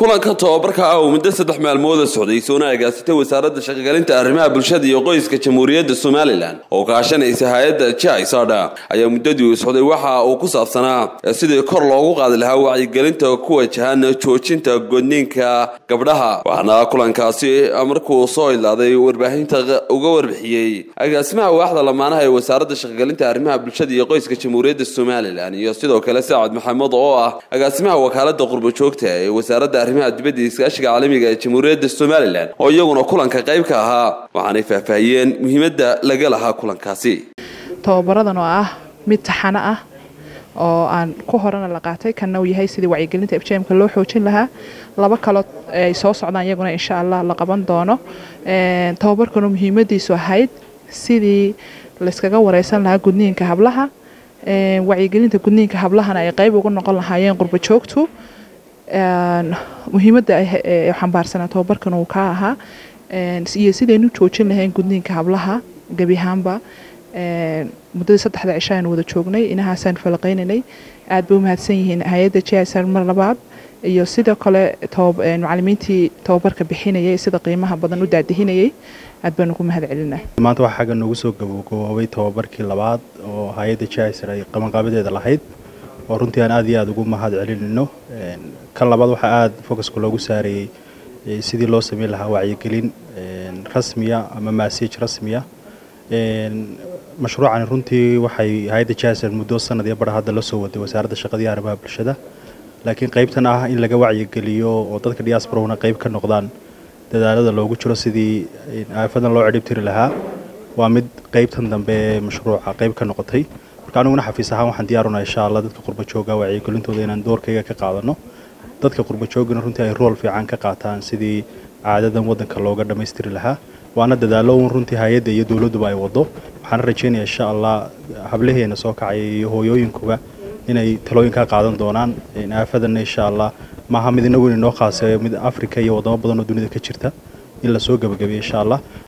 kulanka tobabarka ah oo muddo saddex maalmooda socday soona agaasitay wasaaradda shaqogelinta arrimaha bulshada iyo qoyska jamhuuriyadda somalilan oo kaashanaysa hay-adda jisada ayaa muddadii uu socday waxa uu ku saabsanaa sidii kor loogu qaadi lahaa wacyigelinta ku wajahan joojinta godniinka gabdhaha waxaana kulankaasi markuu soo ilaaday warbaahinta uga warbixiyey agaasimaha waaxda lamaanaha ee wasaaradda shaqogelinta arrimaha bulshada iyo qoyska jamhuuriyadda somalilan iyo sidoo kale sacad maxamed oo ah agaasimaha wakaalada qurbojoogta ee wasaaradda arrimaha dibadda iyo iskaashiga caalamiga ee jamhuuriyadda somalilan oo iyaguna kulanka qayb ka ahaa waxaanay faahfaahiyeen muhiimadda laga lahaa kulankaasi tababaradan oo ah mid taxano ah oo aan ku horena la qaatay kanna uu yahay sidii wacyigelinta fjmka loo xoojin lahaa laba kaloo ay soo socdaan iyaguna insha allah la qaban doono tababarkanu muhiimadiisu ahayd sidii layskaga wareysan lahaa gudniinka hablaha wacyigelinta gudniinka hablahana ay qayb uga noqon lahaayeen qurbojoogtu muhiimadda xambaarsanaa tababarkan uu ka ahaa iyo sidaynu joojin lahayn gudniinka hablaha gebi ahaanba muddadii saddexda cisho aynu wada joognay inahaasaan falaqaynaynay aad bay u mahadsan yihiin hay-adda jsr mar labaad iyo sidoo kale macalimiintii tababarka bixinayay sida qiimaha badan u daadihinayay aad baanu ku mahad celinaa maanta waxaa xagga noogu soo gabagaboobay tababarkii labaad oo hay-adda jsr ay qabanqaabadeeda lahayd oo runtii aan aad iyo aada ugu mahad celinayno kan labaad waxaa aada focuska loogu saarayey sidii loo sameyn lahaa wacyigelin rasmiya ama massage rasmiya mashruucani runtii waxay hay-adda jasar muddo sanad iyo bar hadda la soo waday wasaaradda shaqadii arrimaha bulshada laakiin qaybtan ah in laga wacyigeliyo oo dadka diasporana qayb ka noqdaan dadaalada loogu jiro sidii aafadan loo cidhib tiri lahaa waa mid qaybtan dambe ee mashruuca qayb ka noqotay marka aniguna xafiis ahaan waxaan diyaarunaa insha allah dadka qurbajooga wacyigelintooda inaan doorkayga ka qaadano dadka qurbajoogana runtii ay rool fiican ka qaataan sidii caadadan waddanka looga dhammaystiri lahaa waana dadaalo un runtii hay-adda iyo dowladduba ay wado waxaana rajeynaya insha allah hablaheena soo kacaya iyo hooyooyinkuba inay talooyinkaa qaadan doonaan aafadanna insha allah maaha mid inagu inoo khaaseeyo mid africa iyo wadamo badan oo dunida ka jirta in lasoo gebagabiyo insha allah